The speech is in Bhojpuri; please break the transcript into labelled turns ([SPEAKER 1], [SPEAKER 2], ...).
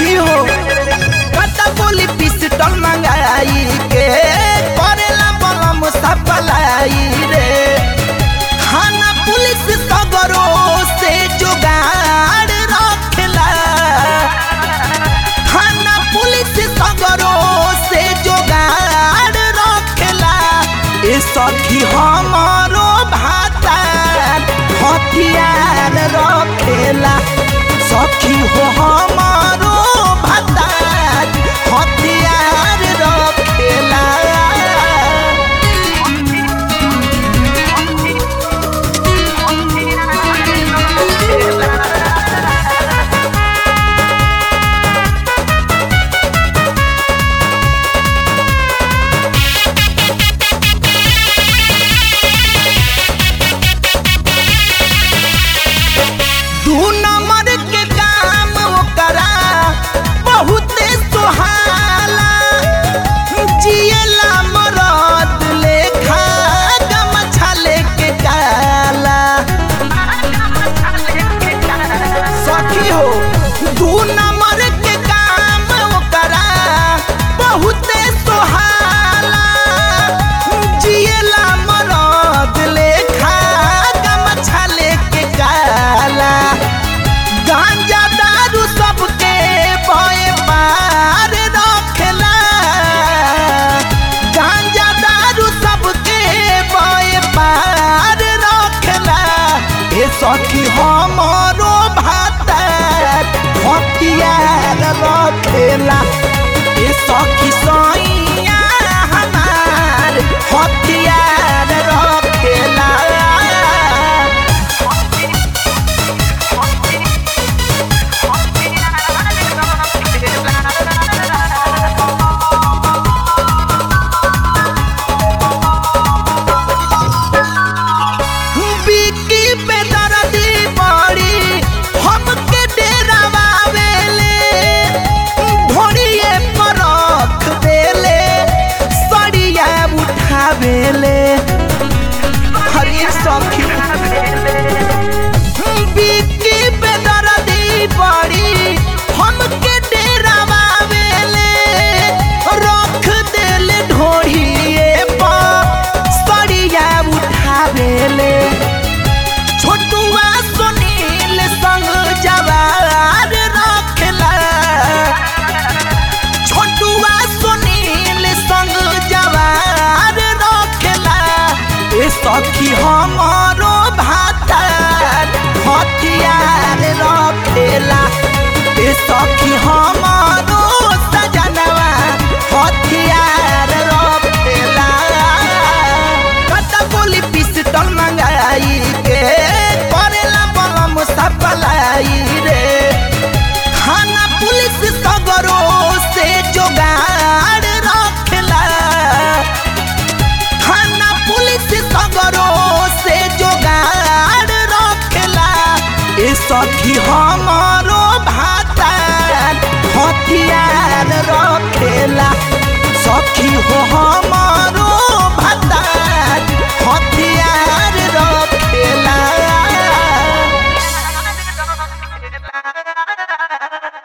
[SPEAKER 1] सखी हो कता बोली पिस्टल मंगाई के करेला बलम सपलाई रे थाना पुलिस सगरो से जुगाड़ रखेला थाना पुलिस सगरो से जुगाड़ रखेला ए सखी हमारो भाता हथियार रखेला सखी हो हमारो भाता हथियार रखेला दू नंबर के काम ओकरा बहुते सुहाला जियला मरद लेखा गमछा लेके काला सखी हो दू नंबर के काम ओकरा बहुते सुहाला जियला मरद लेखा गमछा लेके काला गांजा दारू सबके बए पार रखेला गांजा दारू सबके बए पार रखेला ए सखी हमरो भाता हथियार रखेला ए सखी सैया हमार हथियार रखेला बिकी पे दर्दी बड़ी हमके डेरावावेले ढोड़िए पर रख देले सड़िया उठावेले हरे सखी बिकी पे दर्दी बड़ी हमके डेरावावेले रख देले ढोड़िए पर सड़िया उठावेले छोटुआ सुनील संग जवार रखेला छोटुआ सुनील संग जवार रखेला ए सखी हमारो भाता हथियार रखेला ए सखी हमारो सजनवा हथियार रखेला कता बोली पिस्टल मंगाई के करेला बलम सपलाई रे थाना पुलिस सगरो से जोगाड़ रखेला थाना पुलिस सगरो से जोगाड़ रखेला ए सखी हमारो भाता हथियार रखेला सखी हो हम